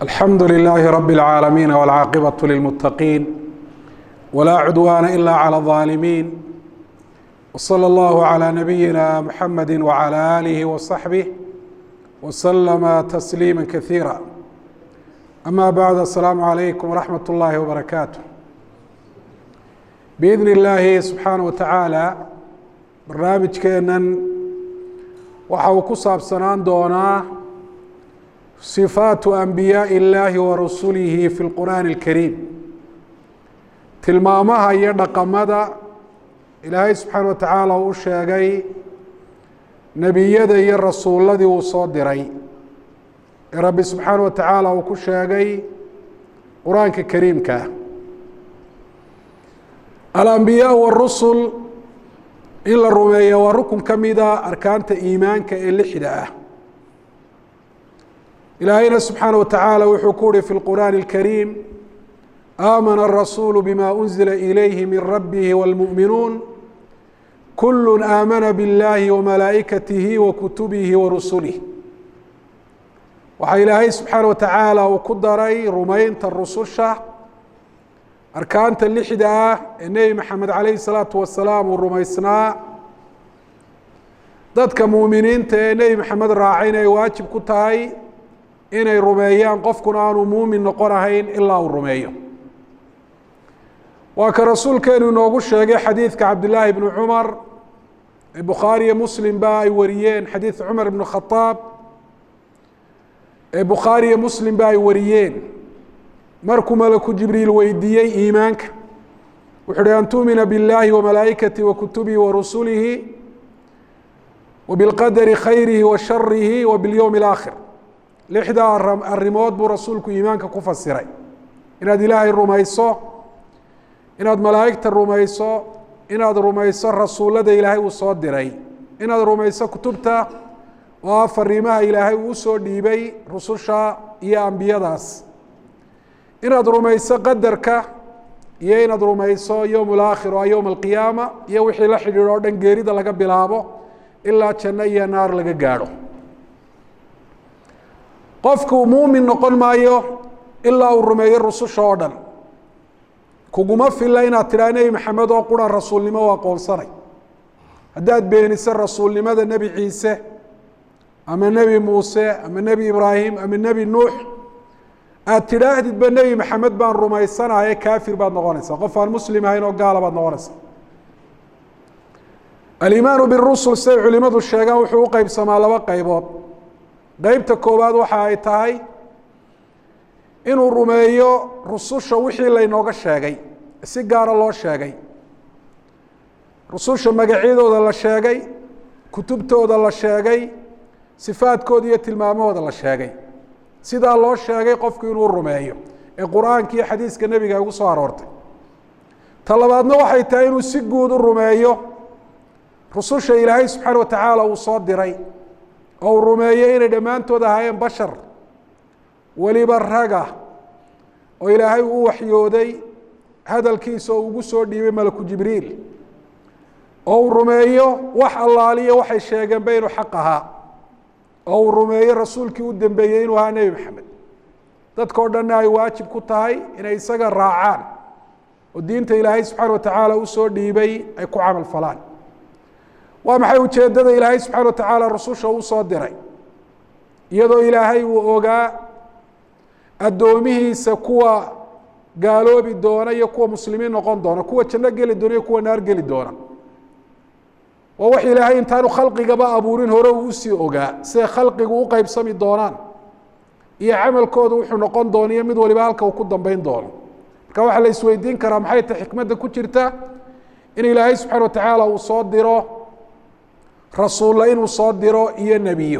alxamdu لlh rb العaalamiin wاlcaaqibaة lilmutaqiin wlaa cudwaana ila عlى الظaalimiin wslى اllah عlى nabiyina mxamedi wعlى آlih وصaxbih wslama tasliima kasiira ama bacd aلsalaamu عalaykum wraxmat اllahi wbarakaatu biidn اllaahi subxaanaه wa tacaala barnaamijkeenan waxa uu ku saabsanaan doonaa sifaatu anbiyaaءi اllaahi wa rasulihi fi اlqur'aani اlkariim tilmaamaha iyo dhaqamada ilaahay subxaana wa tacaala uu sheegay nebiyada iyo rasuuladii uu soo diray ee rabbi subxaana wa tacaala uu ku sheegay qur-aanka kariimka alambiyaa wاrusul in la rumeeya waa rukun ka mida arkaanta iimaanka ee lixda ah ilaahayna subxaana wa tacaala wuxuu ku uhi fi lqur'aani اlkariim aamana الrasuulu bima unzila ilayhi min rabbihi wاlmuؤminuun kul aamana biاllahi wamalaa'ikatihi wakutubihi warusulih waxaa ilaahay subxaana wa tacaala uu ku daray rumaynta rususha arkaanta lixda ah ee nebi maxamed calayhi salaatu wasalaam uu rumaysnaa dadka muuminiinta ee nebi maxamed raacayna ay waajib ku tahay inay rumeeyaan qofkuna aanu muumin noqon ahayn ilaa uu rumeeyo waa ka rasuulkeenu inoogu sheegay xadiidka cabdillaahi bnu cumar ee bukhaari iyo muslim ba ay wariyeen xadiid cumar ibnu khadaab ee bukhaari iyo muslim ba ay wariyeen markuu malaku jibriil weydiiyey iimaanka wuxu uhi an tuumina biاllahi wamalaa'ikatihi wakutubihi warusulihi wabilqadari khayrihi wa sharihi wa biاlyowmi اlaakhir lixdaa arrimood buu rasuulku iimaanka ku fasiray inaad ilaahay rumayso inaad malaa'igta rumayso inaad rumayso rasuullada ilaahay uu soo diray inaad rumayso kutubta oo ah fariimaha ilaahay uu usoo dhiibay rususha iyo ambiyadaas inaad rumayso qadarka iyo inaad rumayso yowm اlaakhir oo yowm alqiyaama iyo wixii la xidhiidho o dhan geerida laga bilaabo ilaa janno iyo naar laga gaadho qofku muumin noqon maayo ilaa uu rumeeyo rususha oo dhan kuguma filla inaad tidhaha nebi maxamed oo qura rasuulnimo u aqoonsanay haddaad beeniso rasuulnimada nebi ciise ama nebi muuse ama nebi ibraahim ama nebi nuux aada tidhaahdidba nebi maxamed baan rumaysanahaye kaafir baad noqonaysaa qof aan muslim ahayn oo gaala baad noqonaysaa alimaanu birusul siday culimadu sheegaan wuxuu u qeybsamaa laba qeybood qeybta koowaad waxa ay tahay inuu rumeeyo rususha wixii laynooga sheegay si gaara loo sheegay rususha magacyadooda la sheegay kutubtooda la sheegay sifaadkooda iyo tilmaamahooda la sheegay sidaa loo sheegay qofku inuu rumeeyo ee qur-aanka iyo xadiiska nebiga ay ugu soo aroortay ta labaadna waxay tahay inuu si guud u rumeeyo rususha ilaahay subxaana wa tacaala uu soo diray oo uu rumeeyo inay dhammaantood ahaayeen bashar weliba raga oo ilaahay uu waxyooday hadalkiisa oo ugu soo dhiibay malaku jibriil oo uu rumeeyo wax allaaliyo waxay sheegeenba inuu xaq ahaa oo uu rumeeyo rasuulkii u dambeeyey inuu ahaa nebi maxamed dadkao dhanna ay waajib ku tahay inay isaga raacaan oo diinta ilaahay subxaana wa tacaala usoo dhiibay ay ku camal falaan waa maxay ujeeddada ilaahay subxaana wa tacaala rususha uu soo diray iyadoo ilaahay uu ogaa addoomihiisa kuwa gaaloobi doona iyo kuwa muslimiin noqon doona kuwa janno geli doona iyo kuwa naar geli doona waa wax ilaahay intaanu khalqigaba abuurin hore uu usii ogaa siday khalqigu u qeybsami doonaan iyo camalkooda wuxuu noqon doona iyo mid waliba halka uu ku dambeyn doono marka waxaa la isweydiin karaa maxay ta xikmadda ku jirta in ilaahay subxaana wa tacaala uu soo diro rasuulla inuu soo diro iyo nebiyo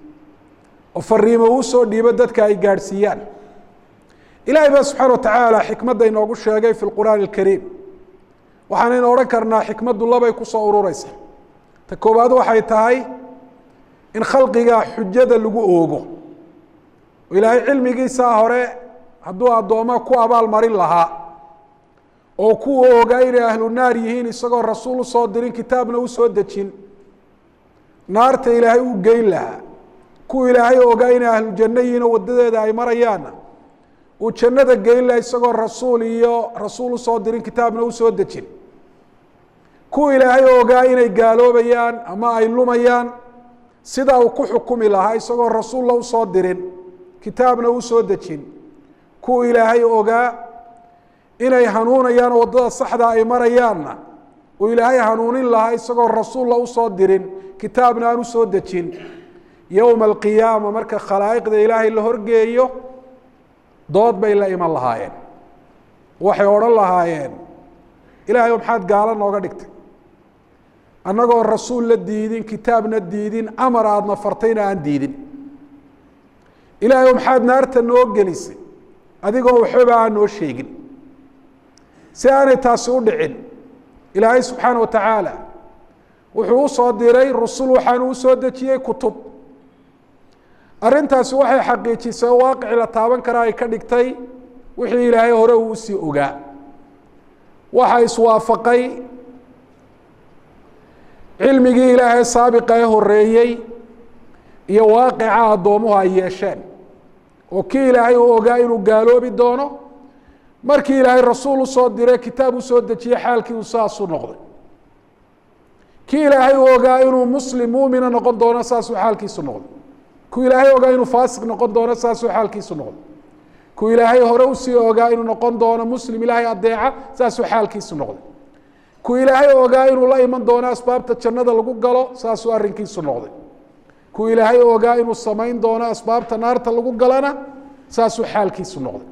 oo fariimo uu soo dhiibo dadka ay gaadhsiiyaan ilaahay baa subxaana wa tacaala xikmadda inoogu sheegay fi lqur'aani alkariim waxaanaynu odhan karnaa xikmaddu labay kusoo urureysa ta koowaad waxay tahay in khalqiga xujada lagu oogo oo ilaahay cilmigiisaa hore hadduu addooma ku abaal marin lahaa oo ku oogaa inay ahlu naar yihiin isagoo rasuul usoo dirin kitaabna usoo dejin naarta ilaahay u geyn lahaa kuwa ilaahay ogaa inay ahlu janno yihiin oo wadadeeda ay marayaanna uu jannada geyn laha isagoo rasuul iyo rasuul usoo dirin kitaabna usoo dejin kuwa ilaahay ogaa inay gaaloobayaan ama ay lumayaan sidaa uu ku xukumi lahaa isagoo rasuulla usoo dirin kitaabna usoo dejin kuwa ilaahay ogaa inay hanuunayaan oo waddada saxda ay marayaanna uu ilaahay hanuunin lahaa isagoo rasuulla usoo dirin kitaabna aan usoo dejin yowma alqiyaama marka khalaa'iqda ilaahay la horgeeyo dood bay la iman lahaayeen waxay odhan lahaayeen ilaahay maxaad gaalo nooga dhigtay annagoo rasuul la diidin kitaabna diidin amar aadna fartayna aan diidin ilaahay maxaad naarta noo gelisay adigoon waxbaba aan noo sheegin si aanay taasi u dhicin ilaahay subxaana wa tacaala wuxuu usoo diray rusul waxaanu usoo dejiyey kutub arrintaasi waxay xaqiijisay oo waaqici la taaban karaa ay ka dhigtay wixii ilaahay hore uu usii ogaa waxa iswaafaqay cilmigii ilaahay saabiqa ee horeeyey iyo waaqica addoomuhu ay yeesheen oo kii ilaahay uu ogaa inuu gaaloobi doono markii ilaahay rasuul usoo diray kitaab usoo dejiyey xaalkii uu saasuu noqday kii ilaahay uu ogaa inuu muslim muumina noqon doono saasuu xaalkiisu noqday ku ilaahay ogaa inuu faasiq noqon doono saasuu xaalkiisu noqday ku ilaahay hore usii ogaa inuu noqon doono muslim ilaahay adeeca saasuu xaalkiisu noqday ku ilaahay ogaa inuu la iman doono asbaabta jannada lagu galo saasuu arrinkiisu noqday ku ilaahay ogaa inuu samayn doono asbaabta naarta lagu galana saasuu xaalkiisu noqday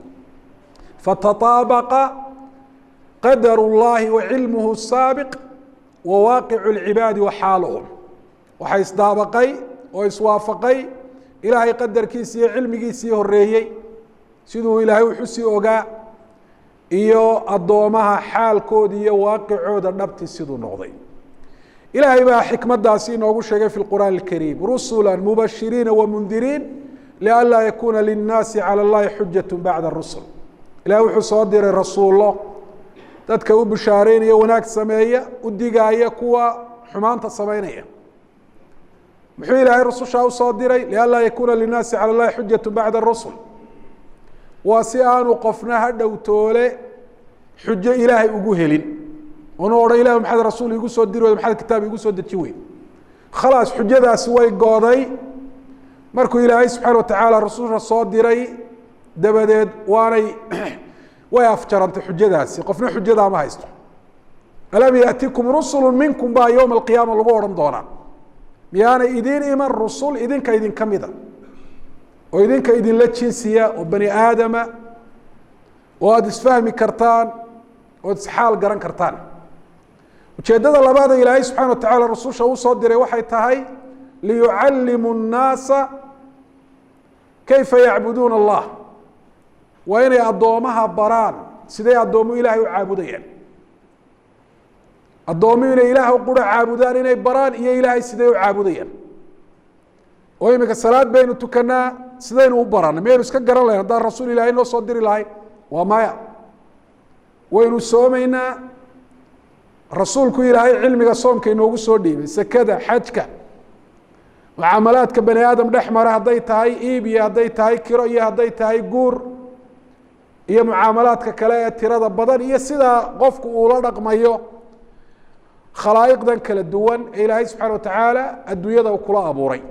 fatataabaqa qadar اllahi wa cilmuhu saabiq wa waaqicu اlcibaadi wa xaaluhum waxaa isdaabaqay oo iswaafaqay ilaahay qadarkiisi iyo cilmigiisii horeeyey siduu ilaahay wuxusii ogaa iyo addoomaha xaalkooda iyo waaqicooda dhabti siduu noqday ilaahay baa xikmadaasi inoogu sheegay fi qur'aan اlkariim rusula mubashiriina wamundiriin lianlaa yakuuna linnaasi calى اllahi xujaة bacda rusul ilahay wuxuu soo diray rasuullo dadka u bishaareynaya wanaag sameeya u digaaya kuwa xumaanta samaynaya muxuu ilaahay rusushaa usoo diray lianlaa yakuuna linnaasi calى اllahi xujaة bacda rusul waa si aanu qofna ha dhowtoole xujo ilaahay ugu helin onu odhan ilah maxaad rasuul igu soo diri weyda maxaad kitaab igu soo deji weyn khalaas xujadaasi way gooday markuu ilaahay subxaana watacaala rasuulka soo diray dabadeed waanay way afjarantay xujadaasi qofna xujadaa ma haysto alam yaatikum rusulu minkum baa yowma alqiyaama lagu odhan doonaa miyaanay idiin iman rusul idinka idinka mida oo idinka idinla jinsiya oo bani aadama oo aada isfahmi kartaan ood isxaal garan kartaan ujeeddada labaada ilaahay subxana wa tacala rasusha uu soo diray waxay tahay liyucallimu nnaasa kayfa yacbuduuna allah waa inay addoomaha baraan siday addoomu ilaahay u caabudayaan addoomu inay ilaah qura caabudaan inay baraan iyo ilaahay siday u caabudayaan oo imika salaad baynu tukanaa sidaynu u baranay maynu iska garan lahayn haddaan rasuul ilahay noo soo diri lahayn waa maya waynu soomaynaa rasuulku ilaahay cilmiga soomka inoogu soo dhiibay sekada xajka mucaamalaadka bani aadam dhex mara hadday tahay iib iyo hadday tahay kiro iyo hadday tahay guur iyo mucaamalaadka kale ee tirada badan iyo sidaa qofku uula dhaqmayo khalaa'iqdan kala duwan ee ilaahay subxana wa tacaala adduunyada uu kula abuuray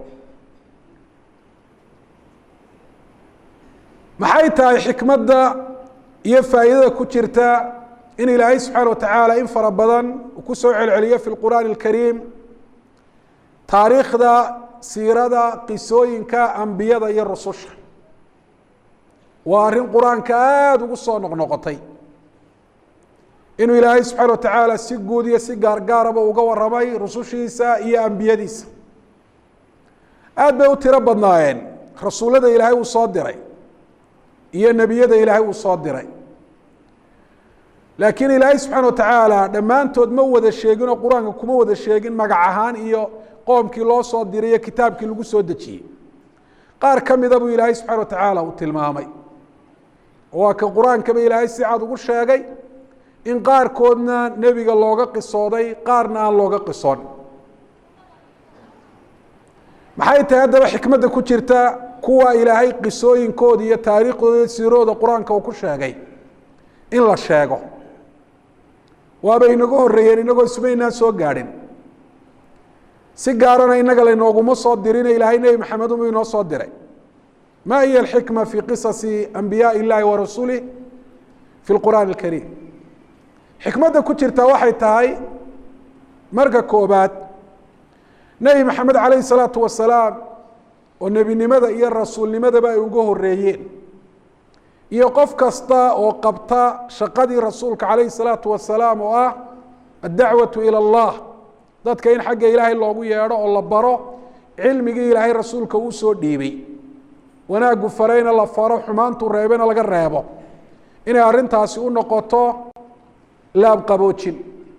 maxay tahay xikmadda iyo faa'iidada ku jirta in ilaahay subxaana wa tacaala in fara badan uu ku soo celceliyo fi lqur'aani اlkariim taariikhda siirada qisooyinka ambiyada iyo rususha waa arrin qur-aanka aada ugu soo noqnoqotay inuu ilaahay subxaana wa tacaala si guud iyo si gaargaaraba uga waramay rusushiisa iyo ambiyadiisa aada bay u tiro badnaayeen rasuullada ilaahay uu soo diray iyo nebiyada ilaahay uu soo diray laakiin ilaahay subxaana wa tacaala dhammaantood ma wada sheegin oo qur-aanka kuma wada sheegin magac ahaan iyo qoomkii loo soo diray iyo kitaabkii lagu soo dejiyey qaar ka mida buu ilaahay subxana wa tacaala uu tilmaamay waa ka qur-aankaba ilaahay si cad ugu sheegay in qaarkoodna nebiga looga qisooday qaarna aan looga qisoon maxay tahay haddaba xikmadda ku jirta kuwa ilaahay qisooyinkooda iyo taariikhdooda iyo siirooda qur-aanka uu ku sheegay in la sheego waaba inaga horreeyeen inagoo ismaynaan soo gaadhin si gaarana inaga laynooguma soo dirine ilaahay nebi maxamed unbuu inoo soo diray ma hiya alxikma fi qisasi anbiyaai illahi wa rasulih fi lqur'aani alkariim xikmadda ku jirta waxay tahay marka koobaad nebi maxamed calayhi salaatu wasalaam oo nebinimada iyo rasuulnimadaba ay uga horeeyeen iyo qof kasta oo qabta shaqadii rasuulka calayhi salaatu wasalaam oo ah addacwatu ila allah dadka in xagga ilaahay loogu yeedho oo la baro cilmigii ilaahay rasuulka uu soo dhiibay wanaaggu farayna la faro xumaantu reebena laga reebo inay arrintaasi u noqoto laabqaboojin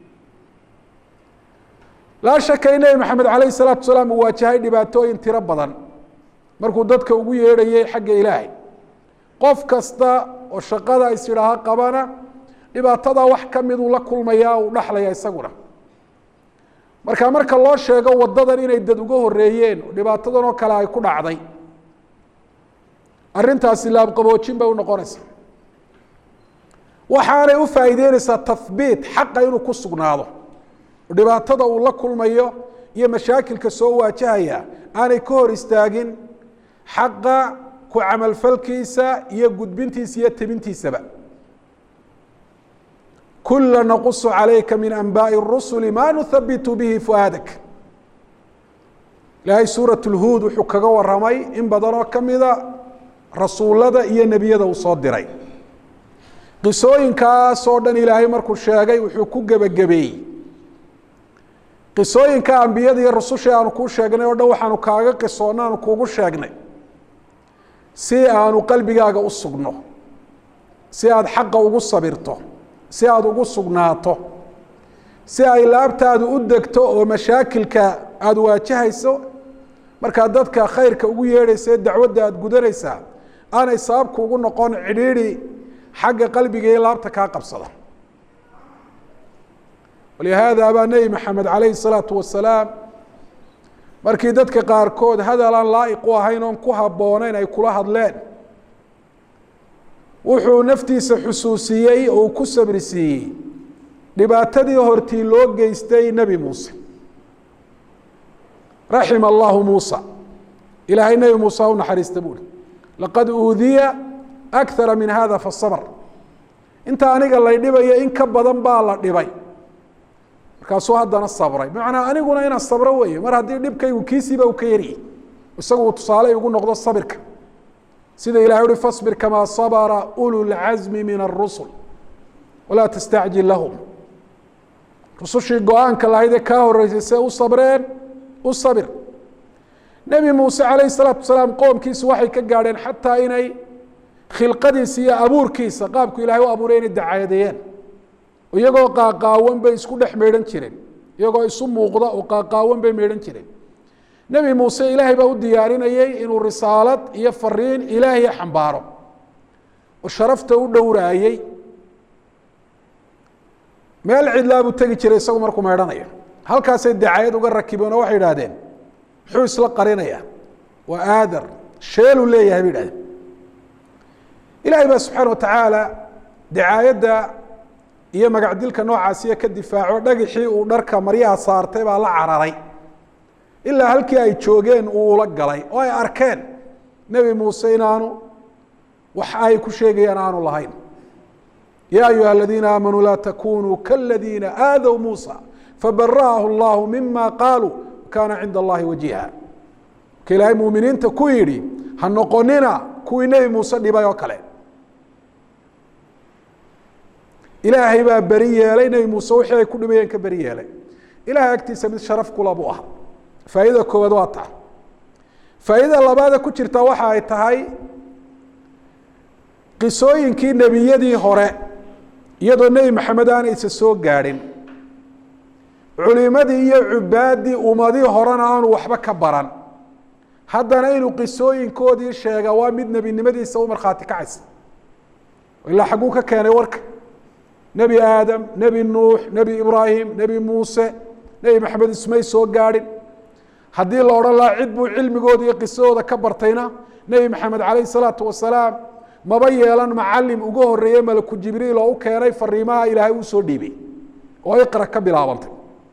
laa shaka in nebi maxamed calayhi salaatu wasalaam uu waajahay dhibaatooyin tiro badan markuu dadka ugu yeedhayay xagga ilaahay qof kasta oo shaqada is idhaaha qabana dhibaatada wax ka miduu la kulmayaa uu dhaxlaya isaguna marka marka loo sheego wadadan inay dad uga horeeyeen oo dhibaatadan oo kale ay ku dhacday arrintaasi laabqaboojin bay unoqonaysaa waxaanay u faa'iideyneysaa tahbiit xaqa inuu ku sugnaado oo dhibaatada uu la kulmayo iyo mashaakilka soo waajahaya aanay ka hor istaagin xaqa ku camalfalkiisa iyo gudbintiisa iyo tebintiisaba kula naqusu calayka min anbaaءi الrusuli ma nuhabitu bihi fu'aadak ilaahay suuraة اlhuud wuxuu kaga waramay in badan oo kamida rasuulada iyo nebiyada uu soo diray qisooyinkaasoo dhan ilaahay markuu sheegay wuxuu ku gebagabeeyey qisooyinka ambiyada iyo rususha aanu kuu sheegnay oo dhan waxaanu kaaga qisoonna aanu kuugu sheegnay si aanu qalbigaaga u sugno si aada xaqa ugu sabirto si aada ugu sugnaato si ay laabtaadu u degto oo mashaakilka aada waajahayso markaad dadka khayrka ugu yeedhaysa ee dacwadda aada gudanaysaa aanay sababku ugu noqon cidhiidhi xagga qalbiga iyo laabta kaa qabsada walihaada baa nebi maxamed calayhi salaatu wasalaam markii dadka qaarkood hadal aan laa'iq u ahayn oon ku habbooneyn ay kula hadleen wuxuu naftiisa xusuusiyey oo uu ku sabri siiyey dhibaatadii hortii loo geystay nebi muuse raxima allahu muusa ilaahay nebi muuse ha u naxariista buuri laqad uudiya akara min hada fasabr inta aniga lay dhibayo in ka badan baa la dhibay markaasuu haddana sabray bimacnaa aniguna inaan sabro weeye mar haddii dhibkaygu kiisiiba u ka yariyey isagu uu tusaale ugu noqdo sabirka sida ilahay uhi faصbir kamaa sabra ulu lcazmi min الrusul walaa tastacjil lahum rusushii go-aanka lahayd ee kaa horeysay see u sabreen u sabir nebi muuse calayh الsalaatu wasalaam qoomkiisu waxay ka gaadheen xataa inay khilqadiisa iyo abuurkiisa qaabku ilahay u abuuray inay dacaadeeyeen iyagoo qaaqaawan bay isku dhex meedhan jireen iyagoo isu muuqda oo qaaqaawan bay meedhan jireen nebi muuse ilaahay baa u diyaarinayey inuu risaalad iyo fariin ilaahiya xambaaro oo sharafta u dhowraayey meel cidlaa buu tegi jiray isagu markuu meedhanayo halkaasay dacayad uga rakibeen oo waxay idhahdeen muxuu isla qarinaya waa aadar sheeluu leeyahay bay idhahdeen ilaahay baa subxaana watacaala dacaayadda iyo magacdilka noocaasiya ka difaaco dhagixii uu dharka maryaha saartay baa la cararay ilaa halkii ay joogeen uu ula galay oo ay arkeen nebi muuse inaanu wax ay ku sheegayaan aanu lahayn ya ayuha aladiina aamanuu laa takunuu kaladiina aadow muusa fabara'ahu اllahu mima qaaluu kaana cinda allahi wajiha marka ilaahay muminiinta ku yidhi ha noqonina kuwii nebi muuse dhibay oo kale ilaahay baa beri yeelay nebi muuse wixii ay ku dhibayeen ka beri yeelay ilahay agtiisa mid sharaf kula buu ah faa'iidada koowaad waa taa faa'iidada labaada ku jirta waxa ay tahay qisooyinkii nebiyadii hore iyadoo nebi maxamed aana isa soo gaadhin culimadii iyo cubaaddii ummadii horena aanu waxba ka baran haddana inuu qisooyinkoodii sheega waa mid nebinimadiisa u markhaati kacaysa ilaa xagguu ka keenay warka nebi aadam nebi nuux nebi ibraahim nebi muuse nebi maxamed ismay soo gaadhin haddii la odhan lahaa cid buu cilmigooda iyo qisadooda ka bartayna nebi maxamed calayh salaatu wasalaam maba yeelan macalim uga horeeye malaku jibriil oo u keenay fariimaha ilaahay uu soo dhiibay oo iqra ka bilaabantay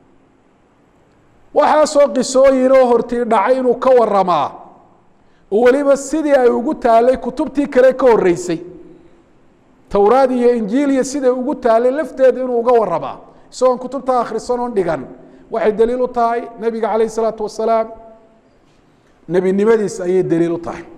waxaasoo qisooyin oo hortii dhacay inuu ka waramaa oo weliba sidii ay ugu taalay kutubtii kale ka horeysay towraad iyo injiil iyo siday ugu taalay lafteeda inuu uga waramaa isagoon kutubta akhrisan oon dhigan waxay daliil u tahay nebiga calayh isalaatu wasalaam nebinimadiis ayay daliil u tahay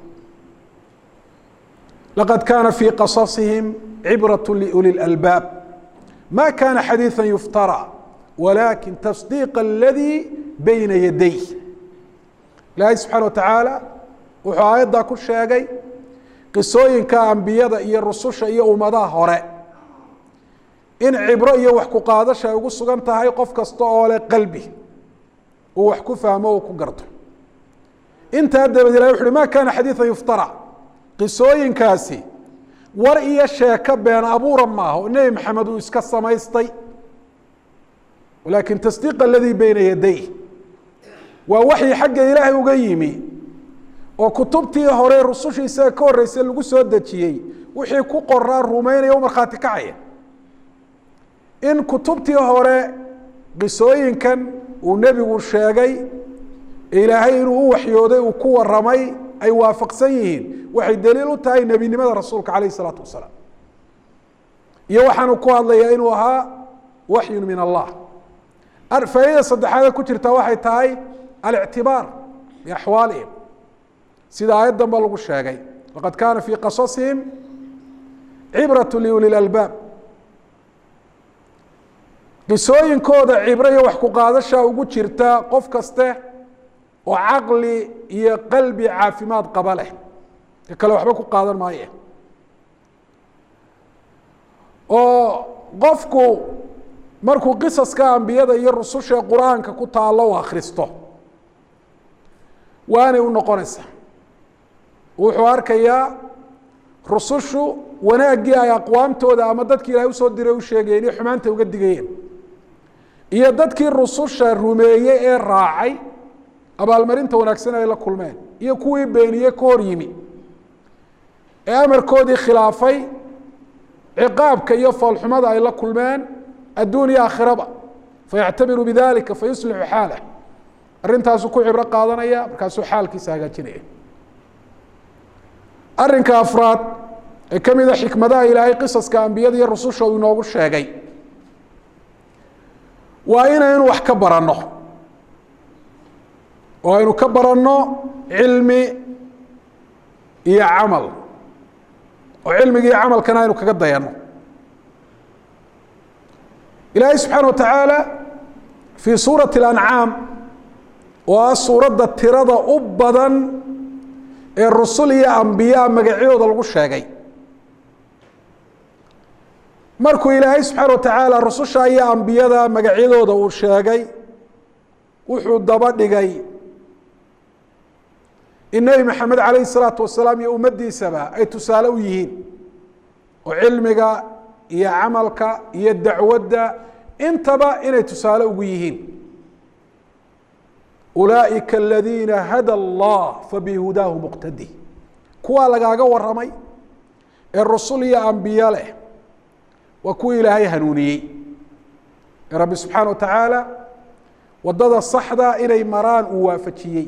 laqad kaana fii qasasihim cibraة liuli اlalbaab ma kana xadiiثa yuftarى walakin tasdiiq اladii bayna yaday ilaahay subxaana wa tacaala wuxuu aayaddaa ku sheegay qisooyinka ambiyada iyo rususha iyo ummadaha hore in cibro iyo wax ku qaadasha ay ugu sugan tahay qof kasta oo leh qalbi uu wax ku fahmo uu ku garto intaa dabaed ilahy wuxu uhi ma kana xadiiثa yuftarى qisooyinkaasi war iyo sheeko been abuura maaha oo nebi maxamed uu iska samaystay walakin tasdiiq aladii beyna yaday waa waxii xagga ilaahay uga yimi oo kutubtii hore rusushii isaga ka horreysay lagu soo dejiyey wixii ku qoraa rumeynaya u markhaati kacaya in kutubtii hore qisooyinkan uu nebigu sheegay ilaahay inuu u waxyooday uu ku waramay ay waafaqsan yihiin waxay daliil u tahay nebinimada rasuulka calayh isalaatu wasalaam iyo waxaanu ku hadlayaa inuu ahaa waxyun min allah faa'iida saddexaadee ku jirta waxay tahay alictibaar biaxwaalihim sida aayaddan ba lagu sheegay laqad kaana fii qasasihim cibraة liuli lalbaab qisooyinkooda cibro iyo wax ku qaadasha ugu jirta qof kaste oo caqli iyo qalbi caafimaad qaba leh ka kale waxba ku qaadan maaye oo qofku markuu qisaska ambiyada iyo rususha qur-aanka ku taalo u akhristo waanay u noqonaysaa wuxuu arkayaa rusushu wanaaggii ay aqwaamtooda ama dadkii ilahay usoo diray u sheegayeen iyo xumaanta uga digayeen iyo dadkii rususha rumeeyey ee raacay abaalmarinta wanaagsan ay la kulmeen iyo kuwii beeniye ka hor yimi ee amarkoodii khilaafay ciqaabka iyo foolxumada ay la kulmeen adduun iyo aakhiraba fayactabiru bidalika fayuslixu xaalah arrintaasuu ku cibro qaadanaya markaasuu xaalkiisa hagaajinaya arrinka afraad ee ka mida xikmadaha ilaahay qisaska ambiyada iyo rususha uu inoogu sheegay waa inaynu wax ka baranno oo aynu ka baranno cilmi iyo camal oo cilmiga iyo camalkana aynu kaga dayanno ilaahay subxaana wa tacaala fii suurati اlancaam oo ah suuradda tirada u badan ee rusul iyo ambiyaa magacyadooda lagu sheegay markuu ilaahay subxaana wa tacaala rususha iyo ambiyada magacyadooda uu sheegay wuxuu daba dhigay in nebi maxamed calayhi salaatu wasalaam iyo ummaddiisaba ay tusaale u yihiin oo cilmiga iyo camalka iyo dacwadda intaba inay tusaale ugu yihiin ulaaئika aladiina hada allah fabihudaahu muqtadi kuwaa lagaaga waramay ee rusul iyo ambiye leh waa kuwii ilaahay hanuuniyey ee rabbi subxaana wa tacaala wadada saxda inay maraan uu waafajiyey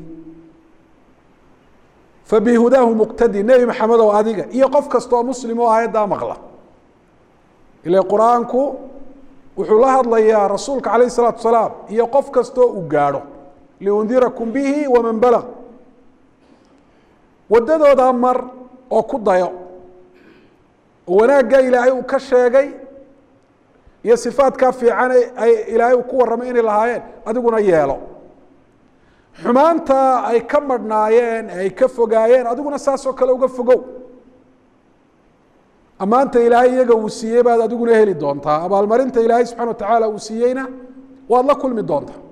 fabihudaahu muqtadi nebi maxamed oo adiga iyo qof kasta oo muslim oo aayaddaa maqla ila qur-aanku wuxuu la hadlayaa rasuulka calayh الsalaatu wasalaam iyo qof kastoo uu gaadho liundirakum bihi waman balag waddadoodaa mar oo ku dayo oo wanaaggaa ilaahay uu ka sheegay iyo sifaadkaa fiican ay ilaahay uu ku warramay inay lahaayeen adiguna yeelo xumaanta ay ka madhnaayeen ay ka fogaayeen adiguna saasoo kale uga fogow ammaanta ilaahay iyaga uu siiyey baad adiguna heli doontaa abaalmarinta ilaahay subxana wa tacaala uu siiyeyna waad la kulmi doontaa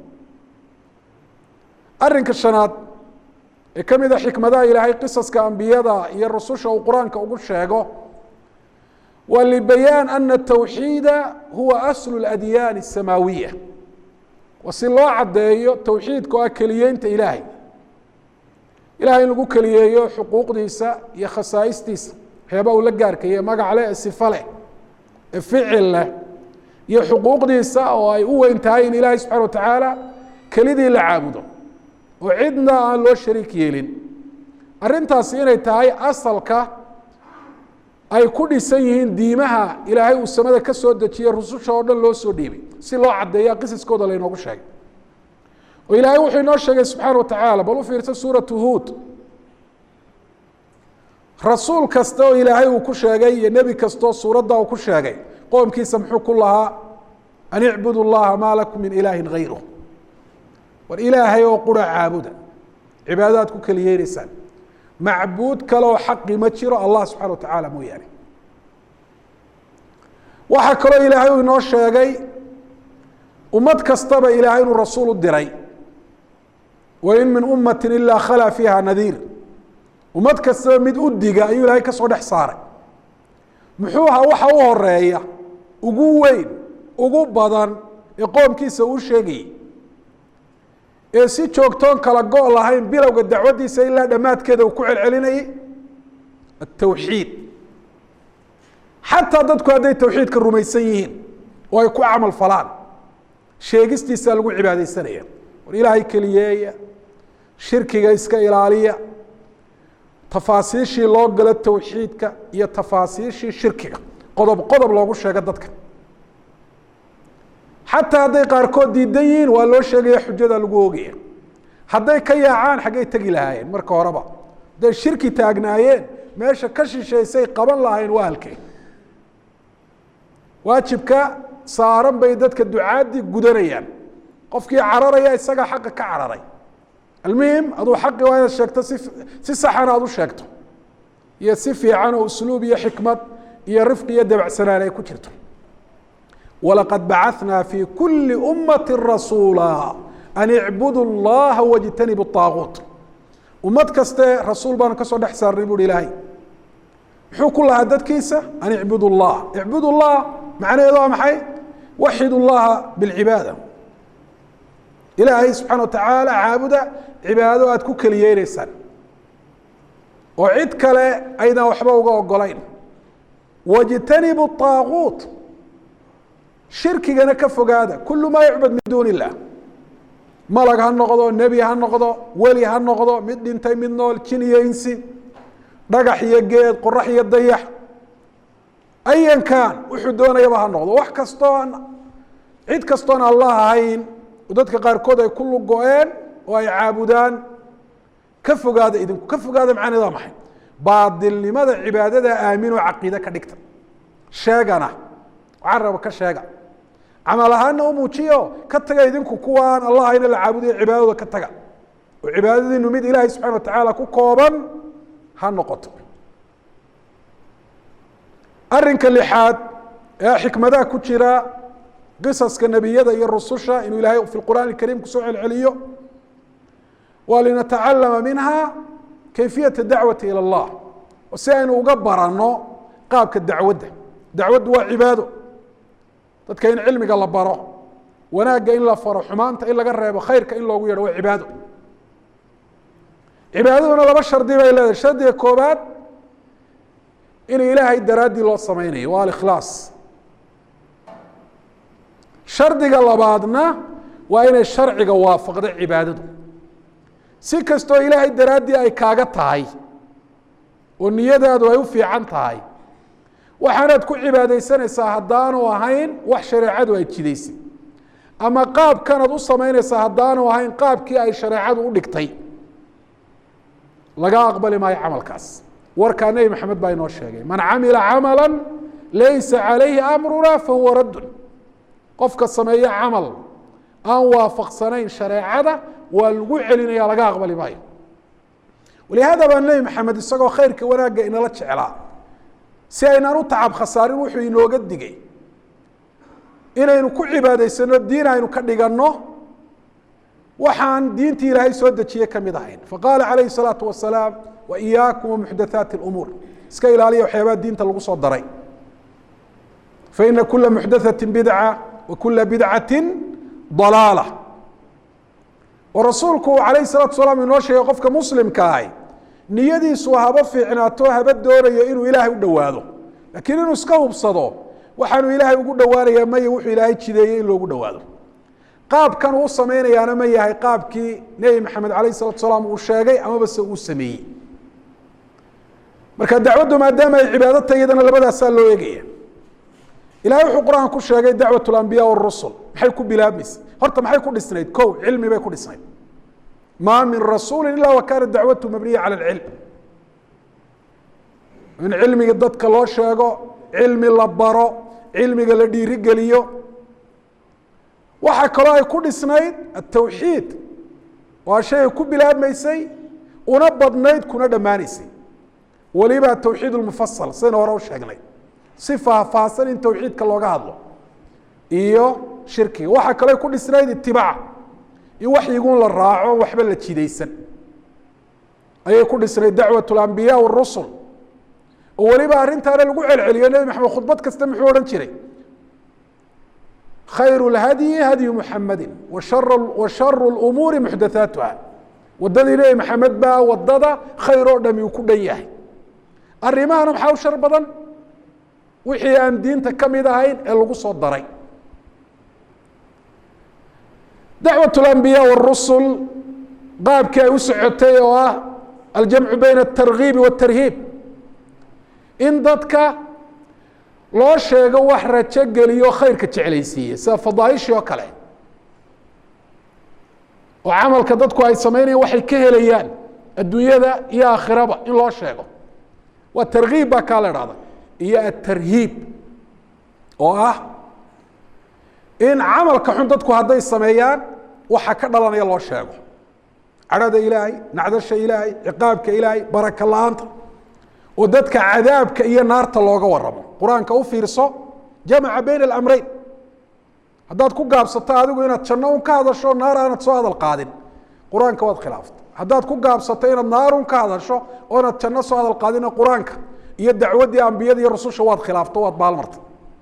arrinka shanaad ee ka mid a xikmadaha ilaahay qisaska ambiyada iyo rususha uu qur-aanka ugu sheego waa libayaan ana tawxiida huwa aslu اladyaani الsamaawiya waa si loo caddeeyo towxiidka oo ah keliyeynta ilaahay ilahay in lagu keliyeeyo xuquuqdiisa iyo khasaa'istiisa waxyaaba uu la gaarkaye magac leh ee sifa leh ee ficil leh iyo xuquuqdiisa oo ay u weyn tahay in ilaahay subxana wa tacaala kelidii la caabudo oo cidna aan loo shariik yeelin arrintaasi inay tahay asalka ay ku dhisan yihiin diimaha ilaahay uu samada ka soo dejiyey rususha oo dhan loo soo dhiibay si loo caddeeya qisiskooda laynoogu sheegay oo ilaahay wuxuu inoo sheegay subxaana wa tacaala bal u fiirsa suuratu huud rasuul kasta oo ilaahay uu ku sheegay iyo nebi kastaoo suuradda uu ku sheegay qoomkiisa muxuu ku lahaa an icbudu llaha maa lakum min ilaahin hayruh war ilaahay oo qura caabuda cibaadadaad ku keliyeynaysaan macbuud kaleoo xaqi ma jiro allah subxana wa tacaala mooyaane waxaa kaloo ilaahay uu inoo sheegay ummad kastaba ilaahay inuu rasuul u diray wain min ummati ilaa khalaa fiiha nadiir ummad kastaba mid u diga ayuu ilaahay ka soo dhex saaray muxuu ahaa waxa u horeeya ugu weyn ugu badan ee qoomkiisa uu sheegayey ee si joogtoon kala go' lahayn bilowga dacwaddiisa ilaa dhammaadkeeda uu ku celcelinayay atawxiid xataa dadku hadday tawxiidka rumaysan yihiin oo ay ku camal falaan sheegistiisaa lagu cibaadaysanaya war ilaahay keliyeeya shirkiga iska ilaaliya tafaasiishii loo galo tawxiidka iyo tafaasiishii shirkiga qodob qodob loogu sheego dadka xataa hadday qaarkood diidan yihiin waa loo sheegaya xujada lagu oogaya hadday ka yaacaan xaggay tegi lahaayeen marka horeba hadday shirki taagnaayeen meesha ka shishaysay qaban lahayn waa halkee waajibka saaran bay dadka ducaaddii gudanayaan qofkii cararaya isagaa xaqa ka cararay almuhim aduu xaqi waa inaad sheegto si si saxana aad u sheegto iyo si fiican oo usluub iyo xikmad iyo rifqi iyo dabacsanaan ay ku jirto walaqad bacaثna fi kuli ummati rasuula an icbudu اllaha wاjtanibu الطaaguut ummad kaste rasuul baanu ka soo dhex saarnay buuhi ilaahay muxuu ku lahaa dadkiisa an icbud اllah icbud اllah macnaheedu waa maxay waxid اllaha bاlcibaada ilaahay subxaana wa tacaala caabuda cibaado aad ku keliyeynaysaan oo cid kale aydan waxba uga ogolayn wاjtanibu الطaaguut shirkigana ka fogaada kulu maa yucbad min duuni illah malag ha noqdo nebi ha noqdo weli ha noqdo mid dhintay mid nool jin iyo insi dhagax iyo geed qorax iyo dayax ayankan wuxuu doonayaba ha noqdo wax kastoon cid kastoon allah ahayn oo dadka qaarkood ay ku lugo-een oo ay caabudaan ka fogaada idinku ka fogaada macnaheed waa maxay baadilnimada cibaadada aaminoo caqiide ka dhigta sheegana caraba ka sheega camal ahaana u muujiyo ka taga idinku kuwaan allah ayna la caabudayo cibaadadooda ka taga oo cibaadadiinu mid ilaahay subxana wa tacaala ku kooban ha noqoto arrinka lixaad ee xikmadaha ku jira qisaska nebiyada iyo rususha inuu ilaahay fi qur'aan اkariim kusoo celceliyo waa linatacalama minha kayfiyata dacwati ilى اllah si aynu uga baranno qaabka dacwadda dacwaddu waa cibaado dadka in cilmiga la baro wanaagga in la faro xumaanta in laga reebo khayrka in loogu yeedho waa cibaado cibaadaduna laba shardi bay leedahay shardiga koobaad in ilaahay daraaddii loo sameynayo waa alikhlaas shardiga labaadna waa inay sharciga waafaqdo cibaadadu si kastoo ilaahay daraaddii ay kaaga tahay oo niyadaadu ay u fiican tahay waxaanaad ku cibaadaysanaysaa haddaanu ahayn wax shareecadu ay jidaysay ama qaabkanaad u samaynaysaa haddaanu ahayn qaabkii ay shareecadu u dhigtay laga aqbali maayo camalkaas warkaa nebi maxamed baa inoo sheegay man camila camala laysa calayhi amruna fahuwa raddun qofka sameeyo camal aan waafaqsanayn shareecada waa lagu celinaya laga aqbali maayo walihaada baa nebi maxamed isagoo khayrka wanaagga inala jeclaa si aynaan u tacab khasaarin wuxuu inooga digay inaynu ku cibaadaysano diin aynu ka dhiganno waxaan diintii ilaahay soo dejiye ka mid ahayn faqaala calayhi الsalaatu wasalaam wa iyaakum wamuxdathaati اlumuur iska ilaaliya waxyaabaha diinta lagu soo daray faina kula muxdaثati bidca wa kula bidcati dalaala oo rasuulku uu calayhi salatu salaam inoo sheegay qofka muslimka ahi niyadiisu haba fiicnaato haba doonayo inuu ilaahay u dhowaado laakiin inuu iska hubsado waxaanu ilaahay ugu dhowaanayaa maya wuxuu ilaahay jideeyey in loogu dhowaado qaabkan uu samaynayaana ma yahay qaabkii nebi maxamed calayh salatu salaam uu sheegay amaba se uu sameeyey marka dacwaddu maadaama ay cibaado tahay iyadana labadaasaa loo eegaya ilahay wuxuu qur-aan ku sheegay dacwat lambiya wاrusul maxay ku bilaabmaysa horta maxay ku dhisnayd ko cilmi bay ku dhisnayd maa min rasuuli ila wa kaana dacwatu mabniya cala اlcilm in cilmiga dadka loo sheego cilmi la baro cilmiga la dhiirigeliyo waxaa kaloo ay ku dhisnayd atawxiid waa shay ay ku bilaabmaysay una badnayd kuna dhammaanaysay weliba atawxiid lmufasal sidayna hore u sheegnay si faahfaahsan in tawxiidka looga hadlo iyo shirkiga waxaa kaloo ay ku dhisnayd itibaac in waxyigun la raaco waxba la jidaysan ayay ku dhisnayd dacwat lambiya wاrusul oo weliba arrintaana lagu celceliyo nebi maxamed khudbad kasta muxuu odhan jiray khayr اlhadyi hadyu muxamadi wa sharu اlumuuri muxdathaatuha wadadii nebi maxamed baa wadada khayr oo dhami uu ku dhan yahay arrimahana maxaa u shar badan wixii aan diinta ka mid ahayn ee lagu soo daray dacwat اlambiya wاrusul qaabkii ay u socotay oo ah aljamcu bayna الtargiibi wالtarhiib in dadka loo sheego wax rajo geliyo khayrka jeclaysiiye sida fadaaishii oo kale oo camalka dadku ay sameynayaan waxay ka helayaan adduunyada iyo aakhiraba in loo sheego waa targiib baa kaa la dhahda iyo atarhiib oo ah in camalka xun dadku hadday sameeyaan waxa ka dhalanaya loo sheego cadhada ilaahay nacdasha ilaahay ciqaabka ilaahay baraka la-aanta oo dadka cadaabka iyo naarta looga waramo qur-aanka u fiirso jamaca bayna alamreyn haddaad ku gaabsato adigu inaad janno un ka hadasho naar aanad soo hadal qaadin qur-aanka waad khilaaftay haddaad ku gaabsato inaad naarun ka hadasho oonaad janno soo hadal qaadina qur-aanka iyo dacwaddii ambiyada iyo rasusha waad khilaafto waad baalmartay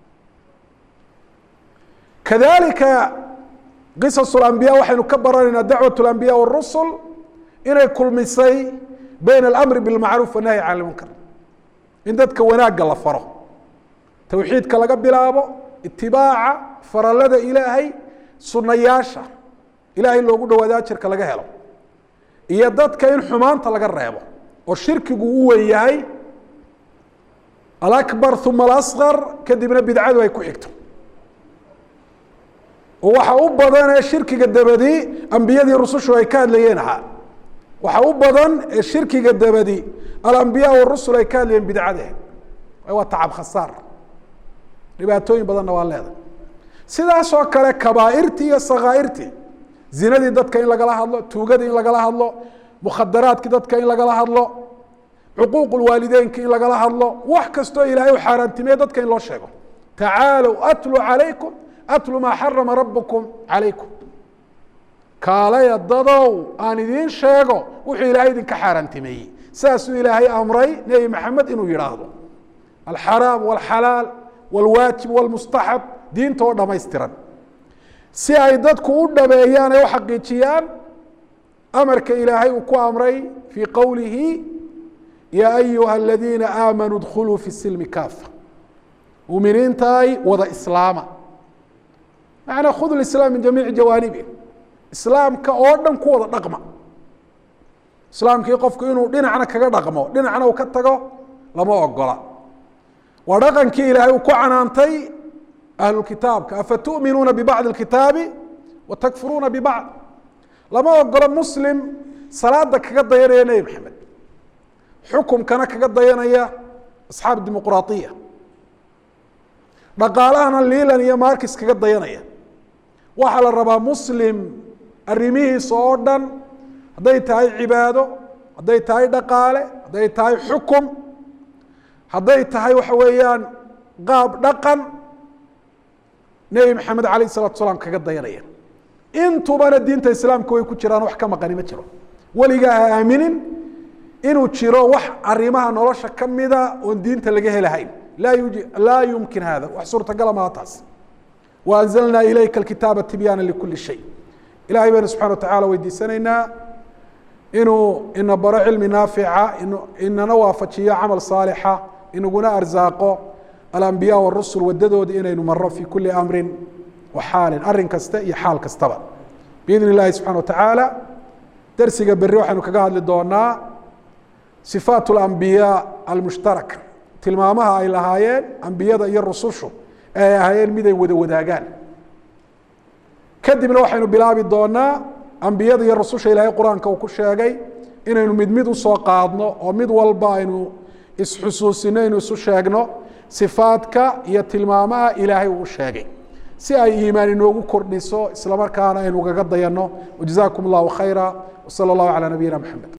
kadalika qisas lambiya waxaynu ka baranaynaa dacwat lambiya wاrusul inay kulmisay bayna alamri bilmacruuf wanahyi can lmunkar in dadka wanaagga la faro towxiidka laga bilaabo itibaaca faralada ilaahay sunayaasha ilaahay loogu dhawaado ajarka laga helo iyo dadka in xumaanta laga reebo oo shirkigu u wen yahay alakbar uma alasqar kadibna bidcadu ay ku xigto oo waxa u badan ee shirkiga dabadi ambiyadii rusushu ay ka hadlayeen ahaa waxa u badan ee shirkiga dabadi alambiya warusul ay ka hadlayeen bidcade waa tacab khasaar dhibaatooyin badanna waa leedahay sidaasoo kale kabaairtii iyo sakaairtii zinadii dadka in lagala hadlo tuugadii in lagala hadlo mukhadaraadkii dadka in lagala hadlo cuquuq waalideynki in lagala hadlo wax kastoo ilaahay u xaaraantimeye dadka in loo sheego tacaalow atlu calaykum atlu maa xarama rabukum calaykum kaalaya dadow aan idiin sheego wuxuu ilaahay idinka xaaraantimeeyey saasuu ilaahay amray nebi maxamed inuu yidhaahdo alxaraam walxalaal walwaajib walmustaxab diinta oo dhamaystiran si ay dadku u dhabeeyaan ay u xaqiijiyaan amarka ilaahay uu ku amray fii qowlihi yaa ayuha aladiina aamanuu dkuluu fi silmi kaafa muminiintaay wada islaama macnaa khud lislaam min jamiici jawaanibi islaamka oo dhan ku wada dhaqma islaamkii qofku inuu dhinacna kaga dhaqmo dhinacna uu ka tago lama ogola waa dhaqankii ilaahay uu ku canaantay ahlukitaabka afatu'minuuna bibacdi اkitaabi wa takfuruuna bibacd lama ogolo muslim salaada kaga dayanaya nebi maxamed xukumkana kaga dayanaya asxaab dimuqraaiya dhaqaalahana liilan iyo markis kaga dayanaya waxaa la rabaa muslim arrimihiisa oo dhan hadday tahay cibaado hadday tahay dhaqaale hadday tahay xukum hadday tahay waxa weeyaan qaab dhaqan nebi maxamed alayh الsalatu salaam kaga dayanaya intubana diinta islaamka way ku jiraan wax ka maqani ma jiro weligaa ha aaminin inuu jiro wax arimaha nolosha kamida oon diinta laga helahayn laa yumkin hada wax suurtagala maha taas waanzalnaa ilayka kitaaba tibyaana likuli shay ilahay baynu subxana wa tacala weydiisanaynaa inuu ina baro cilmi naafica inana waafajiyo camal saalixa inaguna arsaaqo alambiya warusul wadadooda inaynu maro fi kuli amrin wa xaalin arin kasta iyo xaal kastaba biidn illahi subxana wa tacaala darsiga berri waxaynu kaga hadli doonaa sifaat اlambiyaa almushtaraka tilmaamaha ay lahaayeen ambiyada iyo rusushu ee ay ahaayeen mid ay wada wadaagaan kadibna waxaynu bilaabi doonaa ambiyada iyo rususha ilaahay qur-aanka uu ku sheegay inaynu mid mid usoo qaadno oo mid walba aynu isxusuusino aynu isu sheegno sifaadka iyo tilmaamaha ilaahay uu sheegay si ay iimaan inoogu kordhiso isla markaana aynu gaga dayanno wajazaakum اllahu khayra wsala اllahu calى nabiyina mxamed